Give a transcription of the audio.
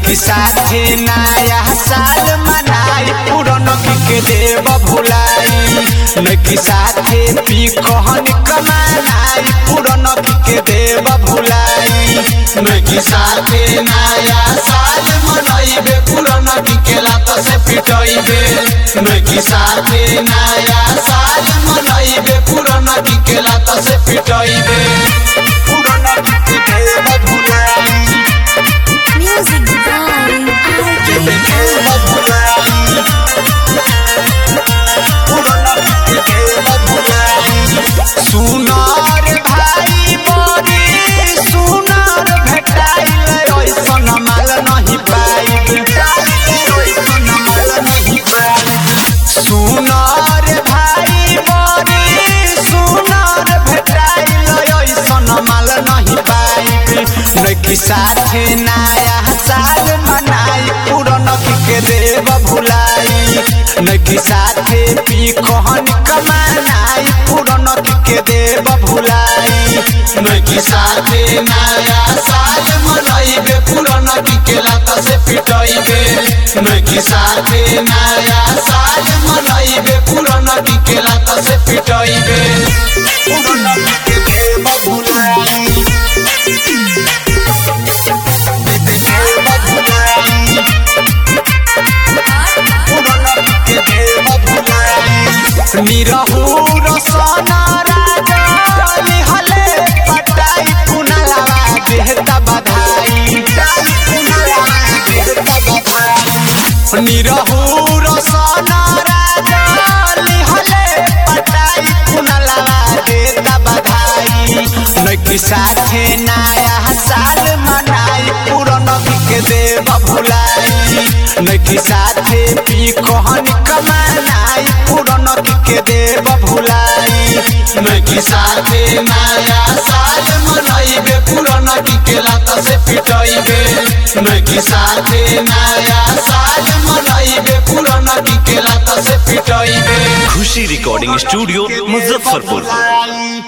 नैकी साथे नया साल मनाई पुरन के देव भुलाई नैकी साथे पी कहन कमानाई पुरन के देव भुलाई नैकी साथे नया साल मनैबे पुरान के लात से पिटैबे नैकी साथे नया साल मनैबे पुरान के लात से पिटैबे पुरन के देव भुलाई Music by RK. देव भुलाई पुरन के देव भुलाई सुनार भाई मोरी सुनार भेटाइल ऐसन माल नहीं पाइब ऐसन माल नहीं पाइब सुनार भाई मोरी सुनार भेटाइल ऐसन माल नहीं पाइब नैकी साथे नया साल मनाई पुरन के देव भुलाई नैकी साथे पी कहन कमानाई पुरन के देव भुलाई नैकी साथे नया साल मनैबे पुरान के लात से पिटैबे नैकी साथे नया साल मनैबे पुरान के लात से पिटैबे पुरन के देव भुलाई देव भुलाई पुरन के देव भुलाई निरहु रसना राजा लिहले पटाई पुनलवा देहता बधाई पुनलवा देहता बधाई निरहु रसना राजा लिहले पटाई पुनलवा देहता बधाई नैकी साथे नया साल मनाई पुरन के देव भुलाई नैकी साथे पी कहन कमानाई पुरन के देव भुलाई नैकी साथे नया साल मनैबे पुरान के लात से पिटैबे नैकी साथे नया साल मनैबे पुरान के लात से पिटैबे खुशी रिकॉर्डिंग स्टूडियो मुजफ्फरपुर